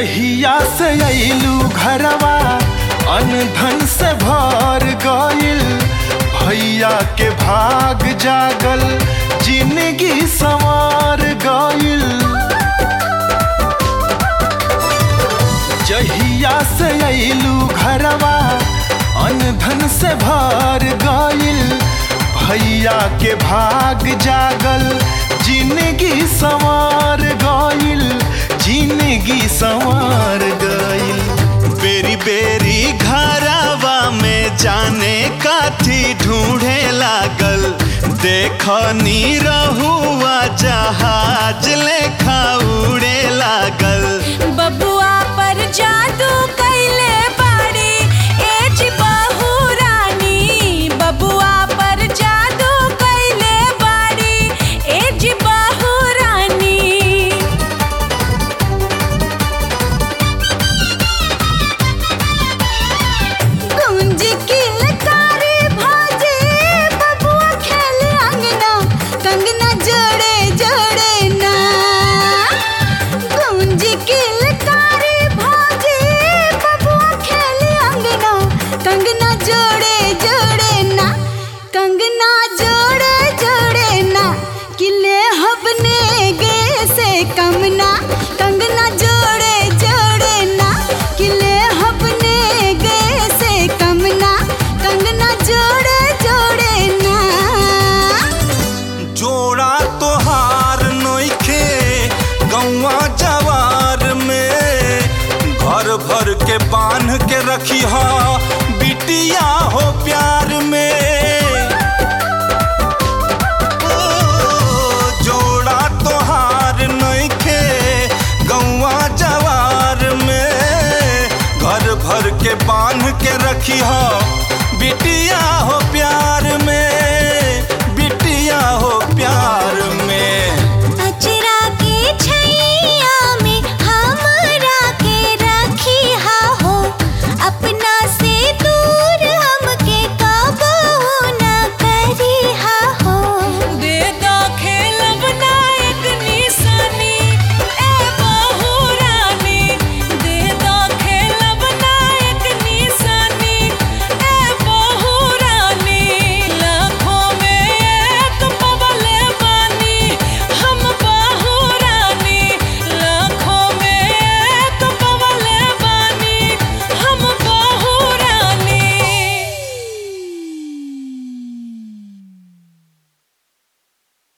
जहिया से अइलू घरवा अनधन से भर गइल भैया के भाग जागल जिंदगी संवार गइल जहिया से अइलू घरवा अनधन से भर गइल भैया के भाग जागल जिंदगी संवार गइल जिंदगी संवार गइल बेरी बेरी घरवा में जाने काथी ढूंढे लागल देख नी रहुआ जहाज लेखा उड़े लागल बबुआ पर जादू कैले बाड़ी एज बहू रानी बबुआ पर जादू कैले बाड़ी एज बहू रानी गुंज किलकारी भाजे बबुआ खेले अंगना कंगना जोड़े जोड़े ना गुंज किलकारी भाजे बबुआ खेले अंगना कंगना जोड़े जोड़े ना कंगना जोड़े जोड़े ना किले हबने गे से कमना कंगना जोड़े जोड़े ना किले हबने गे से कमना कंगना जोड़े जोड़े ना जोड़ा तोहार नोखे गौवा जवार में घर भर के बांध के रखी हा बिटिया हो प्यार में ओ, जोड़ा तोहार नोखे गौवा जवार में घर भर के बांध के रखी हा बिटिया हो प्यार में